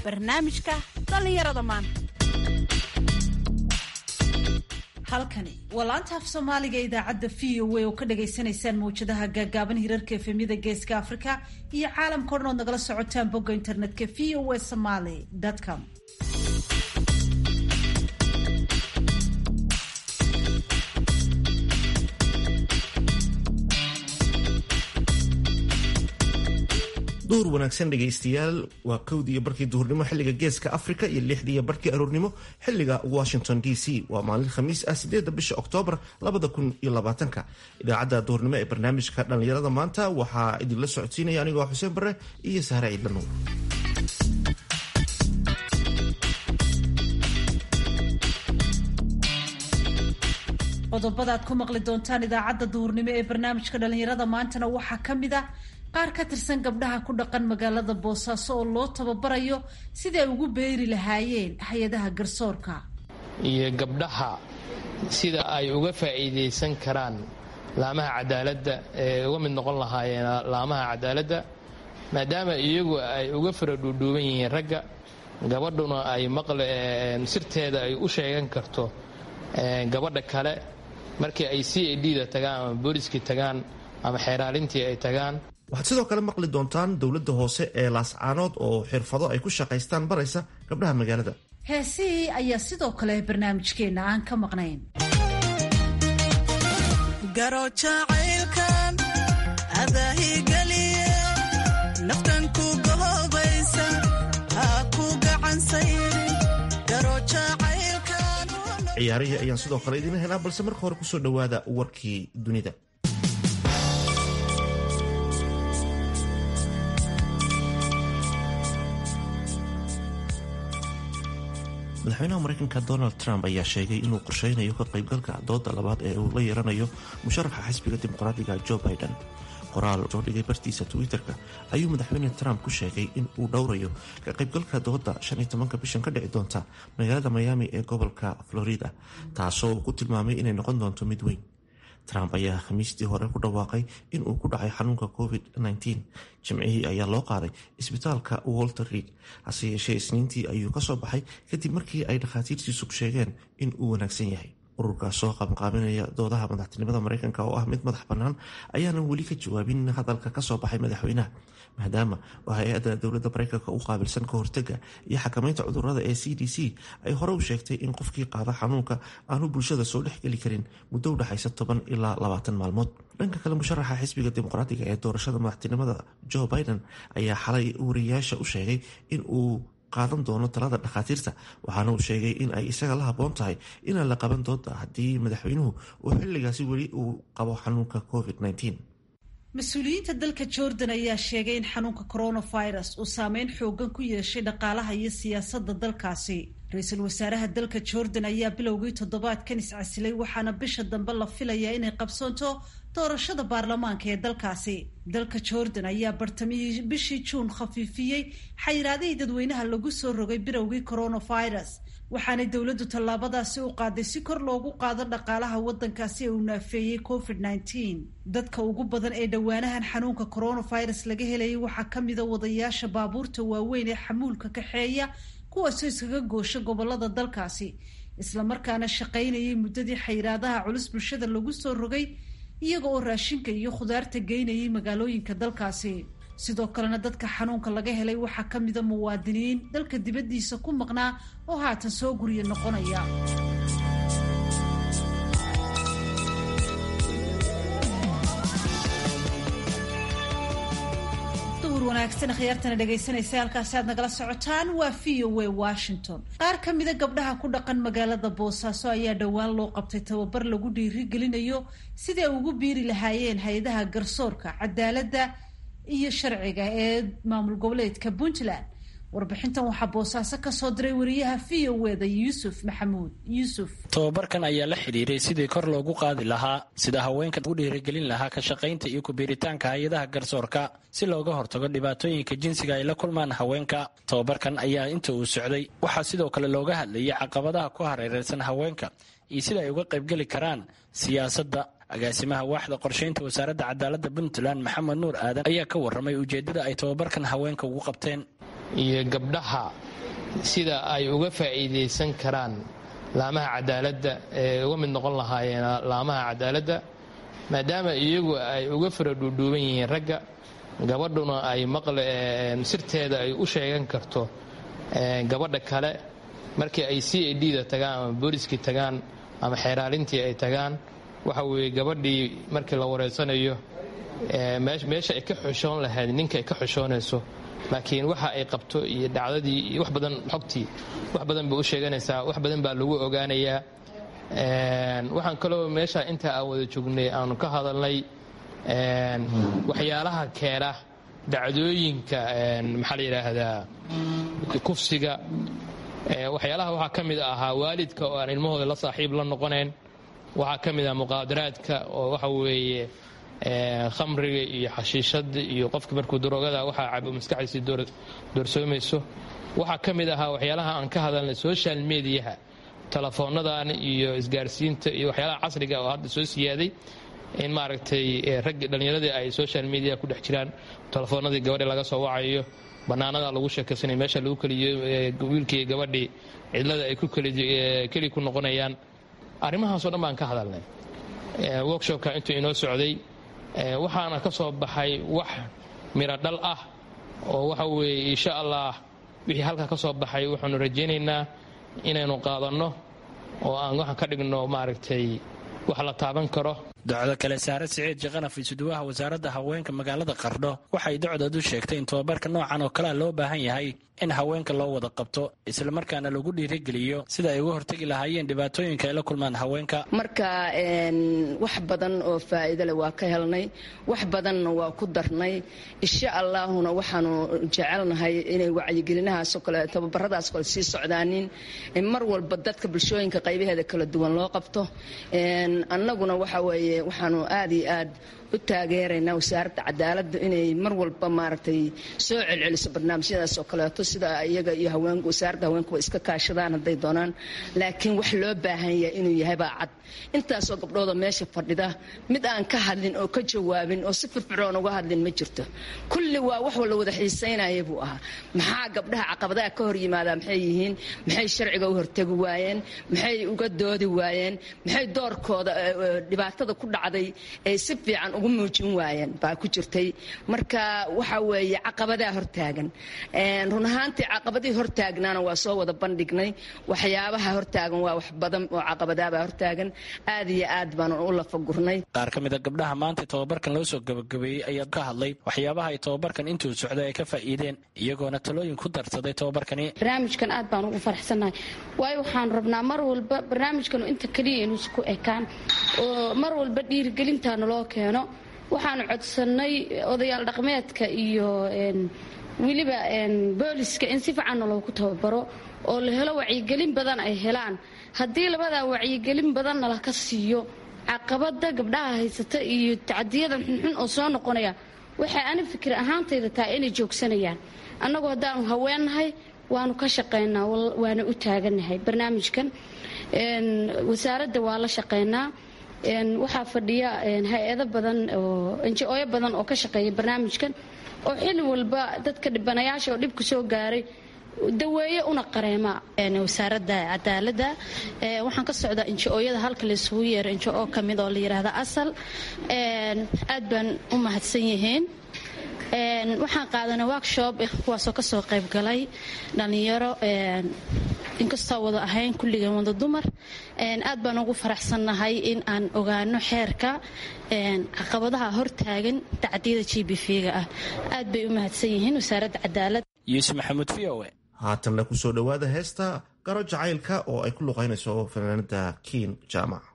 barnaamijka dhallinyarada maanta halkani waa laanta af soomaaliga idaacadda v o a oo ka dhagaysanaysaan mawjadaha gaagaaban hirarka efemyada geeska afrika iyo caalamka o dhan ood nagala socotaan bogga internetka v o a somaly com duur wanaagsan dhegaystayaal waa kowdii iyo barkii duhurnimo xilliga geeska africa iyo lixdii iyo barkii aroornimo xilliga washington d c waa maalin khamiis ah sideeda bisha oktoobar labada kun iyo labaatanka idaacadda duhurnimo ee barnaamijka dhallinyarada maanta waxaa idinla socodsiinaya anigoo xuseen bare iyo sahre ciidlanuur qodobada aad ku maqli doontaan idaacadda duhurnimo ee barnaamijka dhallinyarada maantana waxaa ka mid ah qaar ka tirsan gabdhaha ku dhaqan magaalada boosaaso oo loo tababarayo sidai ay ugu beeri lahaayeen hay-adaha garsoorka iyo gabdhaha sida ay uga faa'iidaysan karaan laamaha cadaaladda ee uga mid noqon lahaayeen laamaha cadaaladda maadaama iyagu ay uga fara dhuudhuuban yihiin ragga gabadhuna ay maqle sirteeda ay u sheegan karto gabadha kale markii ay c a d da tagaan ama booliskii tagaan ama xeeraalintii ay tagaan waxaad sidoo kale maqli doontaan dowladda hoose ee laascaanood oo xirfado ay ku shaqaystaan baraysa gabdhaha magaalada heesihii ayaa sidoo kale barnaamijkeenna aan ka maqnayn garojacaylkan adaahigeliye naftan ku gahoobaysa ha ku gacansayrin garojacaylkan ciyaarihii ayaan sidoo kale idiin helaa balse marka hore kusoo dhowaada warkii dunida madaxweynaha mareykanka donald trump ayaa sheegay inuu qorsheynayo ka qaybgalka dooda labaad ee uu la yeeranayo musharaxa xisbiga dimuqraadiga joe biden qoraal soo dhigay bartiisa twitter-ka ayuu madaxweyne trump ku sheegay in uu dhowrayo ka qaybgalka dooda shan iyo tobanka bishan ka dhici doonta magaalada miami ee gobolka florida taasoo uu ku tilmaamay inay noqon doonto mid weyn trump ayaa khamiistii hore ku dhawaaqay in uu ku dhacay xanuunka covid-19 jimcihii ayaa loo qaaday isbitaalka walter reid hase yeeshee isniintii ayuu kasoo baxay kadib markii ay dhakhaatiirtiisu sheegeen in uu wanaagsan yahay ururkaas soo qabanqaabinaya doodaha madaxtinimada mareykanka oo ah mid madax bannaan ayaanan weli ka jawaabin hadalka kasoo baxay madaxweynaha maadaama oo hay-adda dowladda mareykanka u qaabilsan ka hortega iyo xakamaynta cudurada ee c d c ay hore u sheegtay in qofkii qaada xanuunka aanu bulshada soo dhexgeli karin muddo u dhexaysa toban ilaa labaatan maalmood dhanka kale musharaxa xisbiga dimuqraatiga ee doorashada madaxtinimada joe biden ayaa xalay wariyaasha u sheegay in uu qaadan doono talada dhakhaatiirta waxaana uu sheegay in ay isaga la habboon tahay inaan la qaban doonta haddii madaxweynuhu uu xilligaasi weli uu qabo xanuunka covid-19 mas-uuliyiinta dalka jordan ayaa sheegay in xanuunka coronavirus uu saameyn xoogan ku yeeshay dhaqaalaha iyo siyaasadda dalkaasi ra-iisul wasaaraha dalka jordan ayaa bilowgii toddobaadkan iscasilay waxaana bisha dambe la filayaa inay qabsoonto doorashada baarlamaanka ee dalkaasi dalka jordan ayaa bartamihii bishii juun khafiifiyey xayiraadihii dadweynaha lagu soo rogay bilowgii coronavirus waxaanay dowladdu tallaabadaasi u qaaday si kor loogu qaado dhaqaalaha waddankaasi ee uu naafeeyey covid nneteen dadka ugu badan ee dhowaanahan xanuunka coronavirus laga helayay waxaa ka mida wadayaasha baabuurta waaweyn ee xamuulka kaxeeya kuwaasoo iskaga goosha gobolada dalkaasi islamarkaana shaqaynayay muddadii xayiraadaha culus bulshada lagu soo rogay iyaga oo raashinka iyo khudaarta geynayay magaalooyinka dalkaasi sidoo kalena dadka xanuunka laga helay waxaa ka mida muwaadiniin dalka dibaddiisa ku maqnaa oo haatan soo guryo noqonaya wanaagsan khiyaartana dhegaysanaysa halkaasi aad nagala socotaan waa v o a washington qaar ka mida gabdhaha ku dhaqan magaalada boosaaso ayaa dhowaan loo qabtay tababar lagu dhiirigelinayo siday ugu biiri lahaayeen hay-adaha garsoorka cadaaladda iyo sharciga ee maamul goboleedka puntland warbixintan waxaa boosaaso kasoo diray wariyaha v o eda yuusuf maxamuud yuusuf tababarkan ayaa la xidhiiray sidii kor loogu qaadi lahaa sida haweenka u dhiirigelin lahaa ka shaqaynta iyo kubiiritaanka hay-adaha garsoorka si looga hortago dhibaatooyinka jinsiga ay la kulmaan haweenka tababarkan ayaa inta uu socday waxaa sidoo kale looga hadlayay caqabadaha ku hareereysan haweenka iyo sida ay uga qaybgeli karaan siyaasadda agaasimaha waaxda qorshaynta wasaaradda cadaaladda puntland maxamed nuur aadan ayaa ka warramay ujeeddada ay tababarkan haweenka ugu qabteen iyo gabdhaha sida ay uga faa'iidaysan karaan laamaha cadaaladda ee uga mid noqon lahaayeen laamaha cadaaladda maadaama iyagu ay uga fara dhuudhuuban yihiin ragga gabadhuna ay maqle sirteeda ay u sheegan karto gabadha kale markii ay c a d da tagaan ama booliskii tagaan ama xeeraalintii ay tagaan waxa weeye gabadhii markii la wareysanayo meesha ay ka xushoon lahayd ninka ay ka xushoonayso laakiin waxa ay qabto iyo dhacdadii iyo wax badan xogtii wax badan bay u sheeganaysaa wax badan baa lagu ogaanayaa waxaan kaloo meesha inta aan wada joognay aanu ka hadalnay waxyaalaha keena dhacdooyinka maxaa la yidhaahdaa kufsiga waxyaalaha waxaa ka mid ahaa waalidka oo aan ilmahooda la saaxiib la noqonayn waxaa ka mid ah muqaadaraadka oo waxa weeye khamriga iyo xashiishada iyo qofka markuu daroogada waxaa cabo maskaxdiisii doorsoomayso waxaa ka mid ahaa waxyaalaha aan ka hadalnay social mediaha telefoonnadan iyo isgaarsiinta iyo waxyaalaha casriga oo hadda soo siyaaday in maaragtay raggi dhallinyaradii ay social media ku dhex jiraan telefoonadii gabadhi laga soo wacayo bannaanada lagu sheekaysanay meesha lagu keliyo wiilkii gabadhii cidlada ay keli ku noqonayaan arrimahaasoo dhan baan ka hadalnay workshopka intuu inoo socday waxaana ka soo baxay wax miro dhal ah oo waxa weeye insha allah wixii halkaa ka soo baxay waxaanu rajaynaynaa inaynu qaadanno oo aan waxaan ka dhigno maaragtay wax la taaban karo docdo kale saare siciid jaqanaf isuduwaha wasaaradda haweenka magaalada qardho waxay docdoodu sheegtay in tobabarka noocan oo kalea loo baahan yahay in haweenka loo wada qabto islamarkaana lagu dhiirigeliyo sida ay uga hortegi lahaayeen dhibaatooyinka ay la kulmaan haweenka marka wax badan oo faa'iido leh waa ka helnay wax badanna waa ku darnay insha allaahuna waxaanu jecelnahay inay wacyigelinahaasoo kale tababaradaas kale sii socdaanin mar walba dadka bulshooyinka qaybaheeda kala duwan loo qabto annaguna waxa weeye waxaanu aad iyo aad u taageeraynaa wasaaradda cadaaladda inay mar walba maaragtay soo celceliso barnaamijyadaas oo kaleeto sida iyaga iyo haweenku wasaaradda haweenkuwa iska kaashadaan hadday doonaan laakiin wax loo baahan yahay inuu yahay baa cad intaasoo gabdhooda meesha fadhida mid aan ka hadlin oo ka jawaabin oo si firfircoon uga hadlin ma jirto kulli waa wax la wada xiisaynaya buu ahaa maxaa gabdhaha caqabadaha ka hor yimaadaa maxay yihiin maxay sharciga u hortegi waayeen maxay uga doodi waayeen maxay doorkooda dhibaatada ku dhacday ay si fiican ugu muujin waayeen baa ku jirtay marka waxa weeye caqabadaa hortaagan run ahaantii caqabadihii hortaagnaana waa soo wada bandhignay waxyaabaha hortaagan waa wax badan oo caqabadaabaa hortaagan aad iyo aad baanu u lafagurnay qaar ka mid a gabdhaha maanta tababarkan loo soo gabagabeeyey ayaa ka hadlay waxyaabaha ay tababarkan intuu socday ay ka faa'iideen iyagoona talooyin ku darsaday tababarkani barnaamijkan aad baan ugu faraxsannahay waayo waxaan rabnaa mar walba barnaamijkan inta keliya inuusa ku ekaan oo mar walba dhiirigelintaana loo keeno waxaanu codsannay odayaal dhaqmeedka iyo weliba booliska in si fiicanna loogu tababaro oo la helo wacyigelin badan ay helaan haddii labadaa wacyigelin badanna laka siiyo caqabada gabdhaha haysata iyo tacadiyadan xunxun oo soo noqonaya waxay ani fikir ahaantayda tahay inay joogsanayaan annagu haddaanu haweennahay waanu ka shaqaynaa waana u taagannahay barnaamijkan wasaaradda waa la shaqaynaa waxaa fadhiya hay-ado badan oo njooyo badan oo ka shaqeeya barnaamijkan oo xili walba dadka dhibanayaasha oo dhibka soo gaaray daweeye una qareema wasaaradda cadaaladda waxaan ka socdaa injo-ooyada halka laysugu yeero injo-oo ka mid oo la yidhaahda asal aad baan u mahadsan yihiin waxaan qaadanay workshop kuwaasoo kasoo qayb galay dhallinyaro inkastoo wada ahayn kulligeen wada dumar aad baan ugu faraxsannahay in aan ogaano xeerka caqabadaha hortaagan tacdiyada g b v-ga ah aad bay u mahadsan yihiin wasaaradda cadaalad yuusuf maxamuud v o haatanna kusoo dhowaada heesta garo jacaylka oo ay ku luqaynayso fanaanada kiin jaamac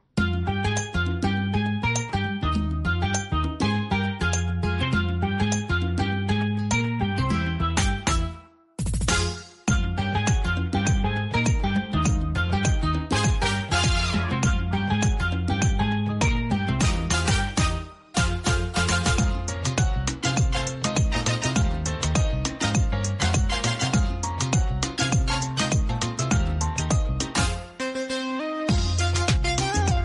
Thank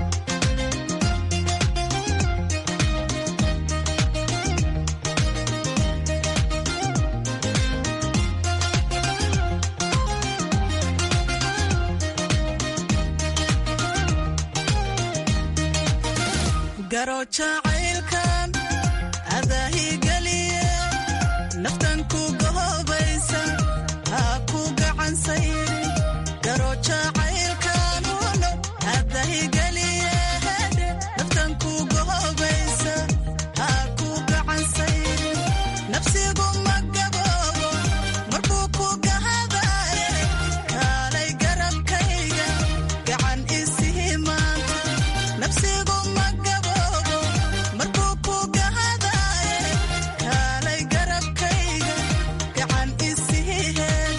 garo jacaylkan adaahigeliye naftan ku gohobaysa ha ku gacansayri garo jacaylkan uno adaahigeliye naftan ku gohobaysa ha ku gacansayri nafsigu ma gaboobo markuu ku gahadaye kaalay garabkayga gacan isihi maanta nafsigu ma gaboobo markuu ku gahadaye kaalay garabkayga gacan isihi heeg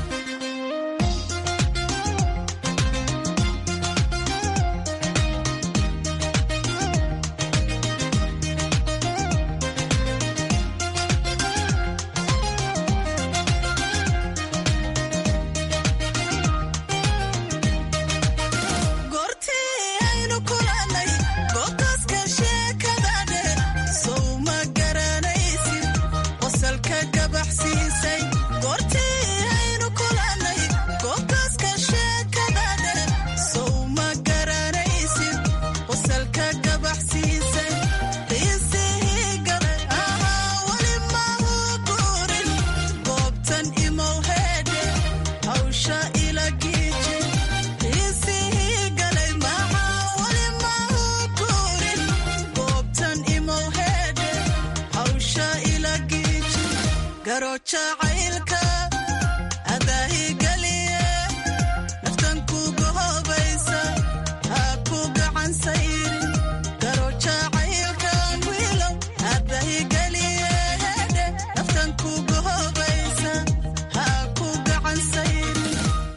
goortii aynu kulannay goobtaaska sheekada dheer sow ma garanaysid qosalka gabaxsiisay goortii aynu kulannay goobtaaska sheekada dheer sow ma garanaysid qosalka gabaxsiisay qiisihii galay ahaa weli mahu guurin goobtan imow heedhe hawsha ila giiji qiisihii galay maxaa weli mahu guurin goobtan imow heedhe hawsha ila giiji garo jacaylka adaahigeliye naftan ku gohobaysa ha ku gacan sayrin garo jacaylkan wiilow adaahigeliye hedhe naftan ku gohobaysa ha ku gacan sayrin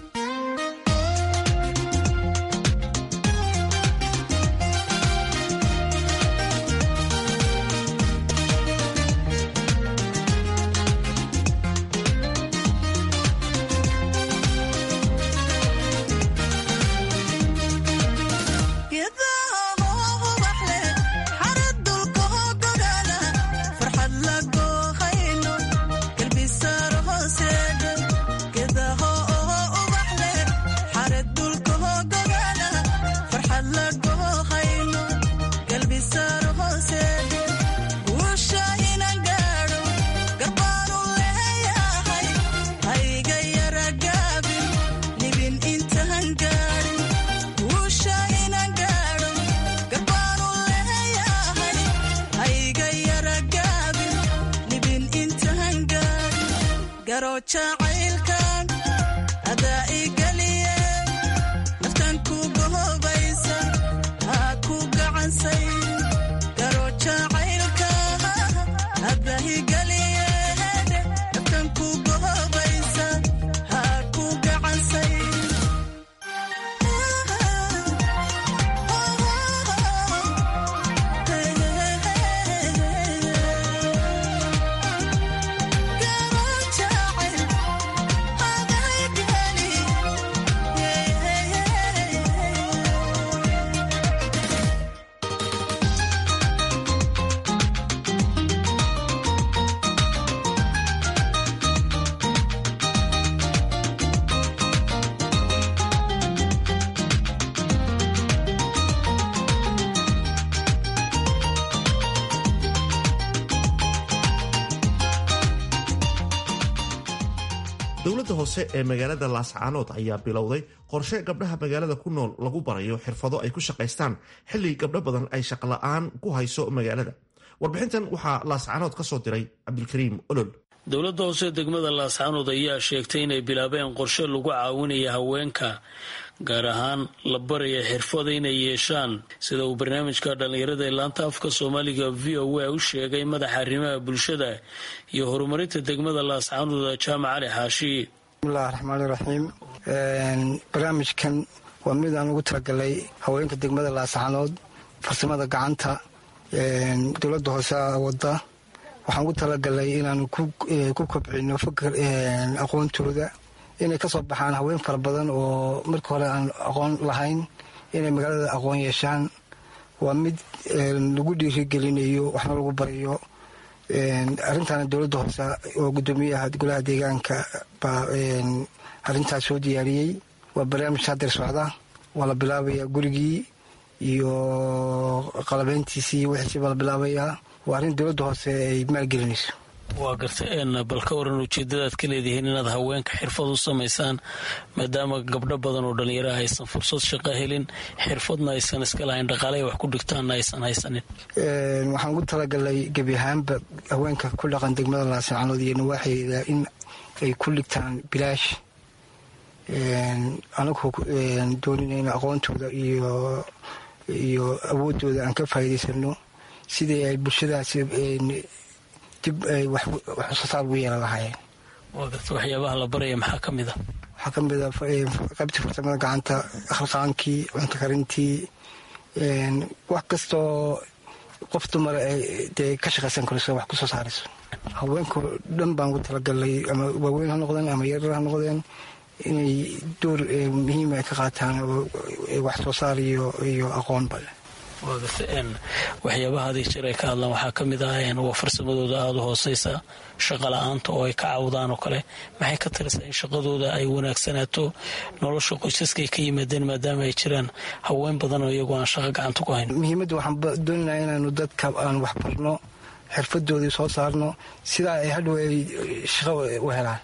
garo jacaylkan adaa igeliye naftan ku gohobaysa ha ku gacansay garo jacaylka adaa igeliye naftan ku gohobaysa ha ku gacansay dowladda hoose ee magaalada laascaanood ayaa bilowday qorshe gabdhaha magaalada ku nool lagu barayo xirfado ay ku shaqaystaan xilli gabdho badan ay shaqola'aan ku hayso magaalada warbixintan waxaa laascaanood ka soo diray cabdilkariim olol dowladda hoose degmada laascaanood ayaa sheegtay inay bilaabeen qorshe lagu caawinaya haweenka gaar ahaan la baraya xirfada inay yeeshaan sida uu barnaamijka dhallinyarada ee laanta afka soomaaliga v o a u sheegay madaxa arrimaha bulshada iyo horumarinta degmada laascaanood jaamac cali xaashi bismillahi raxmaani raxiim barnaamijkan waa mid aan ugu talagalay haweenka degmada laascaanood farsamada gacanta dowladda hoose wada waxaan ugu talagalay inaan ku kobcino fakar aqoontooda inay ka soo baxaan haween fara badan oo marka hore aan aqoon lahayn inay magaalada aqoon yeeshaan waa mid lagu dhiirigelinayo waxna lagu barayo arrintaana dowladda hoose oo gudoomiyaha golaha deegaanka baa arrintaas soo diyaariyey waa barnaamij hadeer socda waa la bilaabaya gurigii iyo qalabeyntiisii iyo wixiisiiba la bilaabayaa waa arrin dowladda hoose ay maalgelinayso waa garta bal ka waran ujeedadaad ka leedihiin inaad haweenka xirfad u samaysaan maadaama gabdho badan oo dhallinyaraha aysan fursad shaqo helin xirfadna aysan iska lahayn dhaqaaley wax ku dhigtaanna aysan haysanin waxaan ugu talagalay gebi ahaanba haweenka ku dhaqan degmada laascaanood iyo nawaaxeeda in ay ku dhigtaan bilaash anagoo doonina aqoontooda iyo iyo awoodooda aan ka faa'iidaysano sidii ay bulshadaasi dib ay wax soosaar ugu yeelan lahaayeen waa garta waxyaabaha la baraya maxaa ka mid a waxaa ka mid a qaybtii farsamada gacanta khalqaankii cunto karintii wax kastoo qof dumar dee ka shaqaysan karayso wax kusoo saarayso haweenko dhan baan ugu talagalnay ama waaweyn ha noqdeen ama yarar ha noqdeen inay door muhiima ay ka qaataan wax soo saar iyo aqoonba waa garta waxyaabaha adig jir ay ka hadlaan waxaa ka mid ah waa farsamadooda aada u hooseysa shaqa la-aanta oo ay ka caawdaan oo kale maxay ka talisaa in shaqadooda ay wanaagsanaato nolosha qoysaska ay ka yimaadeen maadaama ay jiraan haween badan oo iyagoo aan shaqo gacanta ku hayn muhiimadda waxaan doonaynaa inaanu dadka aan wax barno xirfadoodii soo saarno sidaa ay hadhow ay shaqo u helaan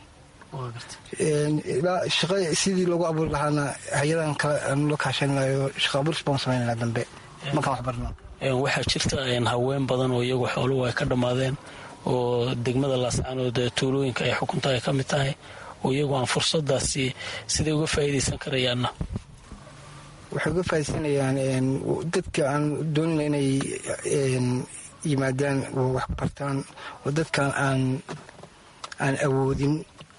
shaqa sidii loogu abuuri lahaana hay-adan kale aanu la kaashanayo shaqa abuuris baan samaynana dambe markaan wax barno waxaa jirta haween badan oo iyagu xooluhu ay ka dhammaadeen oo degmada laascaanood tuulooyinka ay xukunta ay ka mid tahay oo iyagu aan fursadaasi siday uga faa'iidaysan karayaanna waxay uga faaidaysanayaan dadka aan doonina inay yimaadaan oo wax bartaan oo dadkan aan aan awoodin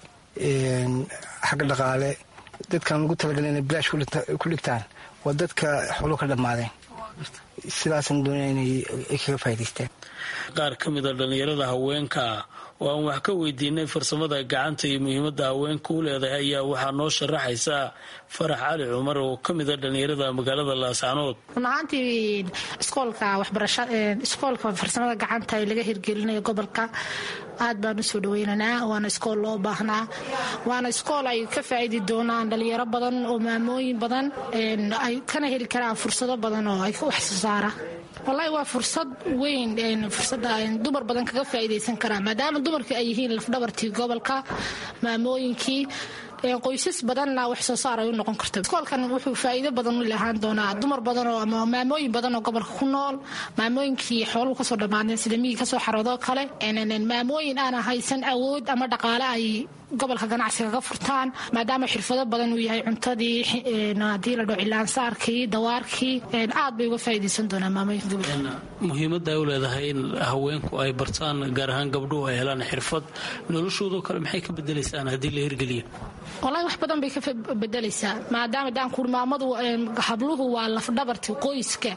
xagga dhaqaale dadkaan ugu talagalin inay bilaash ku dhigtaan waa dadka xooluhu ka dhammaadeen sidaasaan doonaya inay kaga faa'idaystaan qaar ka mid a dhallinyarada haweenka oo aan wax ka weydiinay farsamada gacanta iyo muhiimadda haweenka u leedahay ayaa waxaa noo sharaxaysaa farax cali cumar oo ka mid a dhallinyarada magaalada laascaanood run ahaantii iskoolka waxbarasha iskoolka farsamada gacanta ee laga hirgelinayo gobolka aad baan usoo dhaweynaynaa waana iskool loo baahnaa waana iskool ay ka faa'idi doonaan dhalinyaro badan oo maamooyin badan ay kana heli karaan fursado badan oo ay wax soo saara wallaahi waa fursad weyn fursada dumar badan kaga faa'iidaysan karaan maadaama dumarka ay yihiin lafdhabartii gobolka maamooyinkii qoysas badanna wax soo saar ay u noqon karto iskoolkan wuxuu faa'iido badan u lahaan doonaa dumar badan oo ama maamooyin badan oo gobolka ku nool maamooyinkii xooluhu kasoo dhammaadeen sida miyii kasoo xaroodoo kale maamooyin aana haysan awood ama dhaqaale ay gobolka ganacsiga ka furtaan maadaama xirfado badan uu yahay cuntadii hadii la dhao cilaansaarkii dawaarkii aad bay uga faa'iidaysan doonaa maamooyinka gobolka muhiimadda ay u leedahay in haweenku ay bartaan gaar ahaan gabdhuhu ay helaan xirfad noloshoodoo kale maxay ka bedelaysaan haddii la hirgeliyo walahi wax badan bay ka bedelaysaa maadaama daankuuri maamadu habluhu waa lafdhabarti qoyska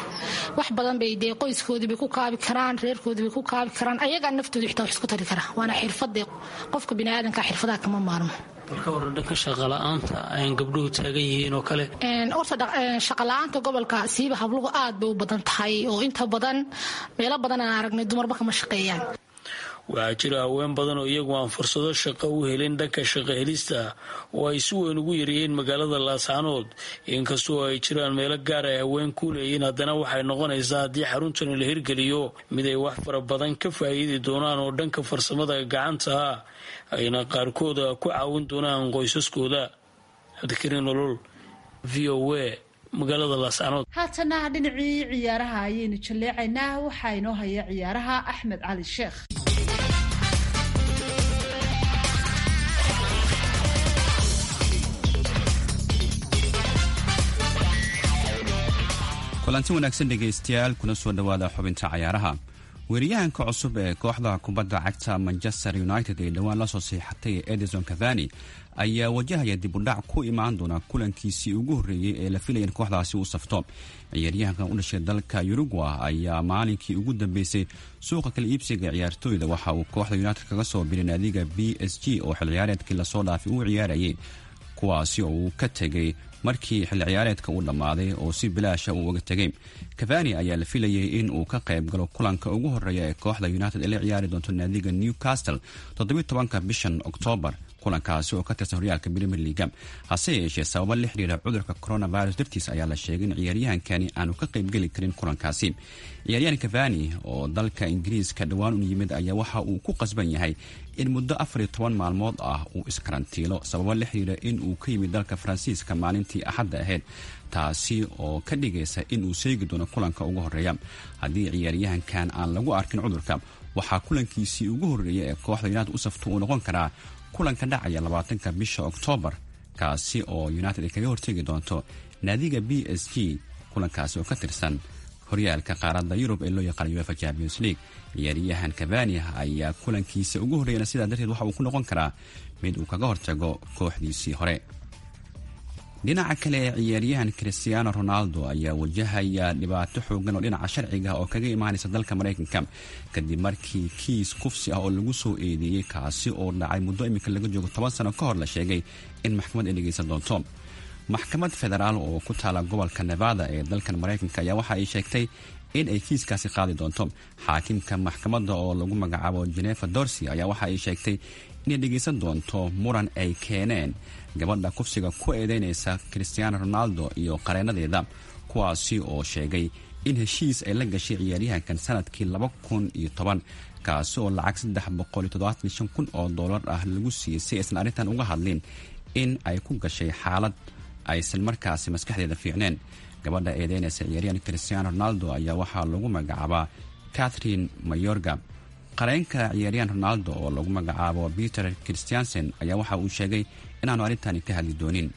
wax badan bay dee qoyskoodii bay ku kaabi karaan reerkoodii bay ku kaabi karaan ayagaa naftooda xitaa wax isku tari karaa waana xirfadee qofka biniaadanka xirfadaha kama maarmo balka waran dhanka shaqala-aanta ayn gabdhuhu taagan yihiin oo kale horta shaqala-aanta gobolka siiba habluhu aad bay u badan tahay oo inta badan meelo badan aan aragnay dumarba kama shaqeeyaan waxaa jira haween badan oo iyagu aan fursado shaqo u helin dhanka shaqo helista oo ay si weyn ugu yaryihiin magaalada laascaanood inkastoo ay jiraan meelo gaar ay haween ku leeyihiin haddana waxay noqonaysaa haddii xaruntani la hirgeliyo mid ay wax fara badan ka faa'iidi doonaan oo dhanka farsamada gacantaha ayna qaarkooda ku caawin doonaan qoysaskooda cabdikariin nolol v o a magaalada laascaanood haatana dhinacii ciyaaraha ayaynu jalleecaynaa waxaa inoo haya ciyaaraha axmed cali sheekh kulanti wanaagsan dhegaystayaal kuna soo dhowaada xubinta cayaaraha weeriyahanka cusub ee kooxda kubadda cagta manchester united ee dhowaan la soo siixatay edison cavani ayaa wajahaya dibudhac ku imaan doona kulankiisii ugu horreeyey ee la filaya in kooxdaasi uu safto ciyaaryahankan u dhashay dalka uruguay ayaa maalinkii ugu dambeysay suuqa kala iibsiga ciyaartooyda waxa uu kooxda united kaga soo biray naadiga b s g oo xil ciyaareedkii lasoo dhaafay uu ciyaarayay kuwaasi oo uu ka tegay markii xilli ciyaareedka uu dhammaaday oo si bilaasha uu uga tegay cavani ayaa la filayay in uu ka qayb galo kulanka ugu horreeya ee kooxda united ee la ciyaari doonto naadiga newcastle toddobiy tobanka bishan oktoobar kulankaasi oo ka tirsan horyaalka premier leaga hase yeeshee sababo la xidhiira cudurka coronavirus dartiis ayaa la sheegay in ciyaaryahankani aanu ka qaybgeli karin kulankaasi ciyaaryahan kavani oo dalka ingiriiska dhowaan u yimid ayaa waxa uu ku qasban yahay in muddo afar iyo toban maalmood ah uu iskarantiilo sababo la xidhiira in uu ka yimid dalka faransiiska maalintii axadda ahayd taasi oo ka dhigaysa in uu seegi doono kulanka ugu horeeya haddii ciyaaryahankan aan lagu arkin cudurka waxaa kulankiisii ugu horreeya ee kooxda united u safto uu noqon karaa kulanka dhacaya labaatanka bisha oktoobar kaasi oo united ay kaga hortegi doonto naadiga b s g kulankaasi oo ka tirsan horyaalka qaaradda yurub ee loo yaqaana uefa champions league ciyaaryahan kabani ayaa kulankiisa ugu horreeyana sidaa darteed waxa uu ku noqon karaa mid uu kaga hortago kooxdiisii hore dhinaca kale ciyaaryahan christiano ronaldo ayaa wajahaya dhibaato xoogan oo dhinaca sharciga oo kaga imaanaysa dalka maraykanka kadib markii kiis kufsi ah oo lagu soo eedeeyey kaasi oo dhacay muddo iminka laga joogo toban sano ka hor la sheegay in maxkamad ay dhegaysan doonto maxkamad federaal oo ku taala gobolka nevada ee dalkan maraykanka ayaa waxa ay sheegtay in ay kiiskaasi qaadi doonto xaakimka maxkamadda oo lagu magacaabo genefa dorsi ayaa waxa ay sheegtay inay dhegaysan doonto muran ay keeneen gabadha kufsiga ku eedeynaysa christiano ronaldo iyo qareenadeeda kuwaasi oo sheegay in heshiis ay la gashay ciyaaryahankan sanadkii laba kun iyo toban kaasi oo lacag saddex boqol iyo toddobaatan shan kun oo dollar ah lagu siiyey si aysan arrintan uga hadlin in ay ku gashay xaalad aysan markaasi maskaxdeeda fiicneen gabadha eedeynaysa ciyaaryahan christiano ronaldo ayaa waxaa lagu magacaabaa catherine mayorga qareenka ciyaaryahan ronaldo oo lagu magacaabo peter christiansen ayaa waxa uu sheegay inaanu arrintani ka hadli doonin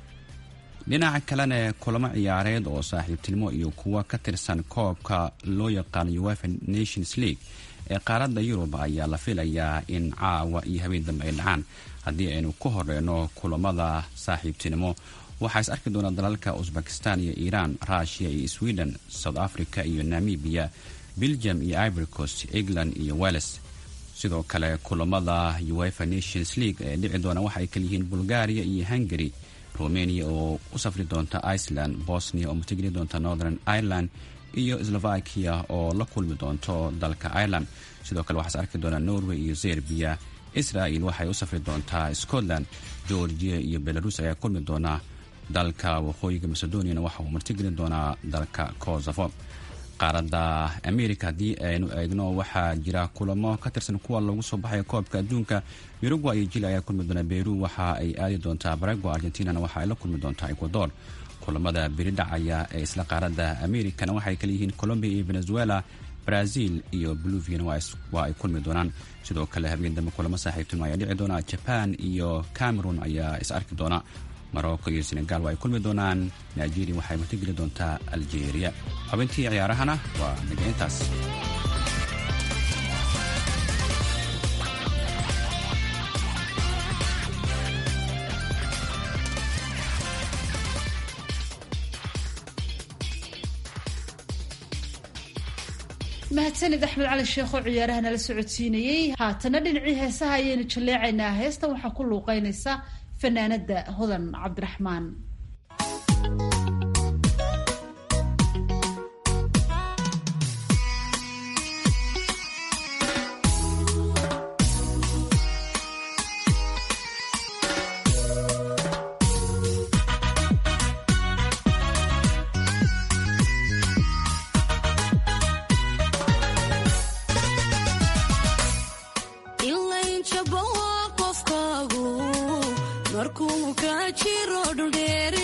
dhinaca kalena kulamo ciyaareed oo saaxiibtinimo iyo kuwa ka tirsan koobka loo yaqaano uefa nations league ee qaaradda yurub ayaa la filayaa in caawa iyo habeen dambe ay dhacaan haddii aynu ku horeyno kulamada saaxiibtinimo waxaa is arki doona dalalka usbekistan iyo iiraan rushia iyo sweden south africa iyo namibiya belgium iyo ivory coast england iyo welles sidoo kale kulamada uefa nations league ee dhici doona waxaay kaliyihiin bulgaria iyo hungary romania oo u safri doonta iceland bosnia oo matigeli doonta northern ireland iyo slovakia oo la kulmi doonto dalka ireland sidoo kale waxaas arki doona norway iyo zerbiya israel waxay u safri doontaa scotland georgia iyo belarus ayaa kulmi doona dalka waqooyiga macedoniana waxa uu martigelin doonaa dalka kosovo qaaradda america haddii aynu eegno waxaa jira kulamo ka tirsan kuwa lagu soo baxaya koobka adduunka uruguay iyo jili ayaa kulmi doona beru waxa ay aadi doontaa barago argentinana waxa ay la kulmi doontaa ecuador kulamada beri dhacaya ee isla qaaradda americana waxay kaleyihiin colombia iyo venezuela brazil iyo boluviana waa ay kulmi doonaan sidoo kale habeen dambe kulamo saaxiibtinimo ayaa dhici doona jaban iyo cameron ayaa is arki doona morocco iyo senegal waa ay kulmi doonaan nigeria waxay martigeli doontaa algeria xubintii ciyaarahana waa naga intaas mahadsanid axmed cali sheekh oo ciyaaraha nala socodsiinayey haatana dhinacii heesaha ayaynu jalleecaynaa heestan waxaa ku luuqeynaysa fanaanada hodan cabdiraxmaan markuu ka jiro dhuldheer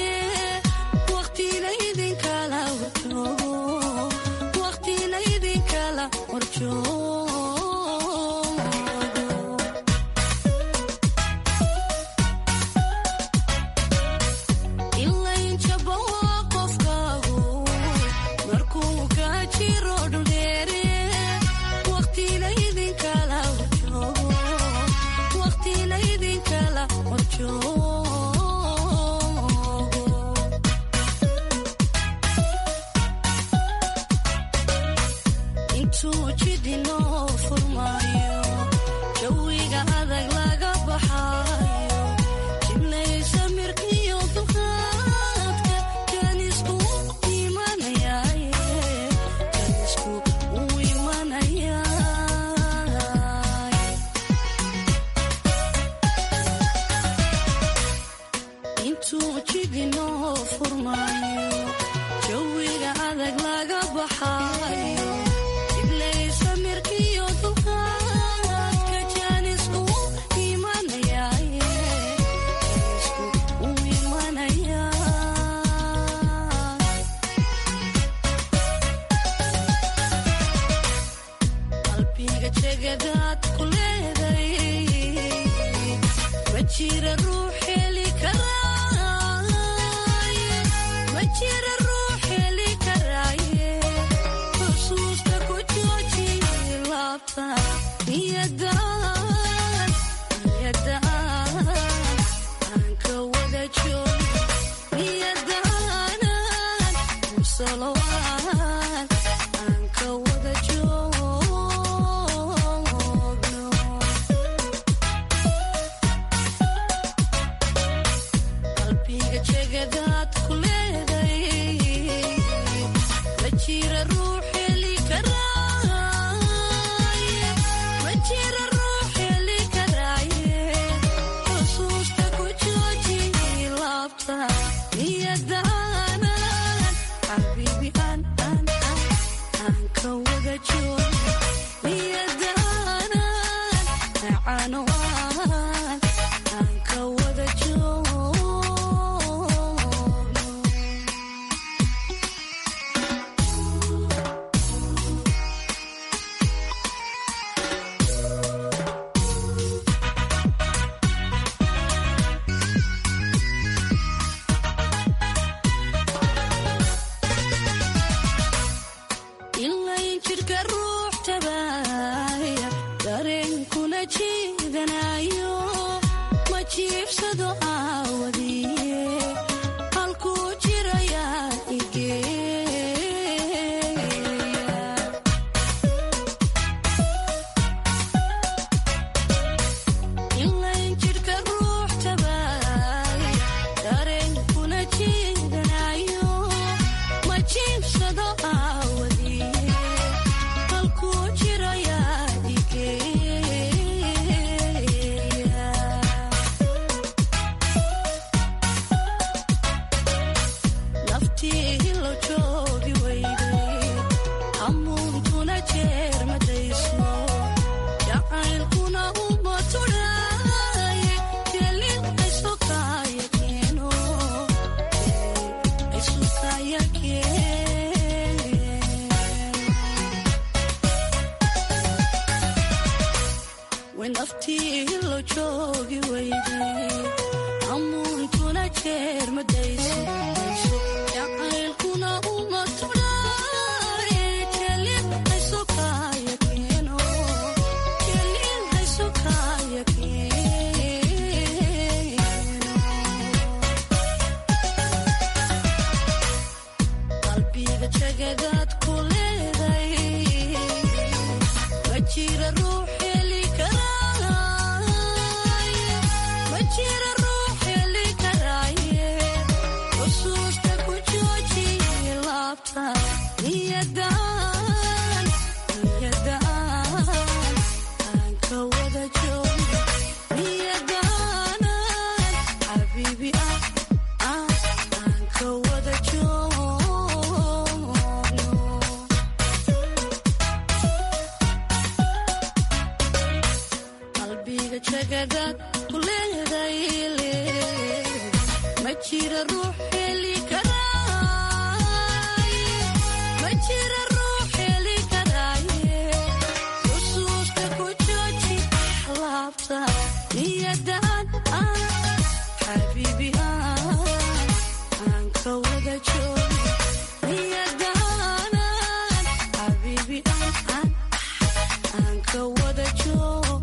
jidinoo furmaayo jawiga adag laga baxaayo iblaysa mirkiyo dulqaadka jaanisku imanayaaye jaanisku u imanayaa qalbiga jegadaad ku leeday ma jira ruux heli karaaye ma jira ruux heli karaaye xusuusta ku jooji laabta niyadaan niyadaan aan ka wada joogo niyadaanan musalowaan aan ka wada joogno qalbiga jegadaad ku leeday ma jira ruux heli karaaye ma jira ruux heli karaaye xusuusta ku jooji laabta niyadaanan xabiibi aan aan aan aan ka wada joogo niyadaanan macano aan aan ka wada joogno ilayn jidhka ruux tabaaya dareenkuna jiidanayo ma jiibsado aawadiye halkuu jirayaa igeeya ilayn jidhka ruux tabaaya dareenkuna jiidanayo ma jiibsado aawadiye halkuu jirayaa igeeya naftii hilo joogi weyday hamuuntuna jeer madayso jacaylkuna uma tudhaaye jelin aysokaya keeno aysokaya keeno naftii hilo joogi weyday hamuuntuna jeer madayso jacaylkuna uma tudhaaye jelin aysokaya keeno jelin aysokaya keeno qalbiga jegadaad ku leeday ma jira ruux heli karaaye ma jira ruux heli karaaye xusuusta ku jooji laabta niyadaan niyadaan aan ka wada joogno niyadaanan xabiibi ah ah aan ka wada joogno qalbiga jegadaad ku leeday ma jira ruux heli karaaye ma jira ruux heli karaaye xusuusta ku jooji laabta niyadaan ah xabiibi ah aan ka wada joogno niyadaanan xabiibi ah ah aan ka wada joogno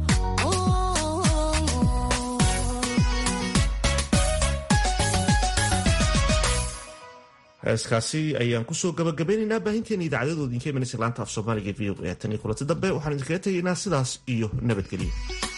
heeskaasi ayaan kusoo gabagabeynaynaa baahinteena idaacaddooda idinka imanaysa laanta af soomaaliga v o a tan iyo kulanti dambe waxaan idinkaga tegaynaa sidaas iyo nabadgelyo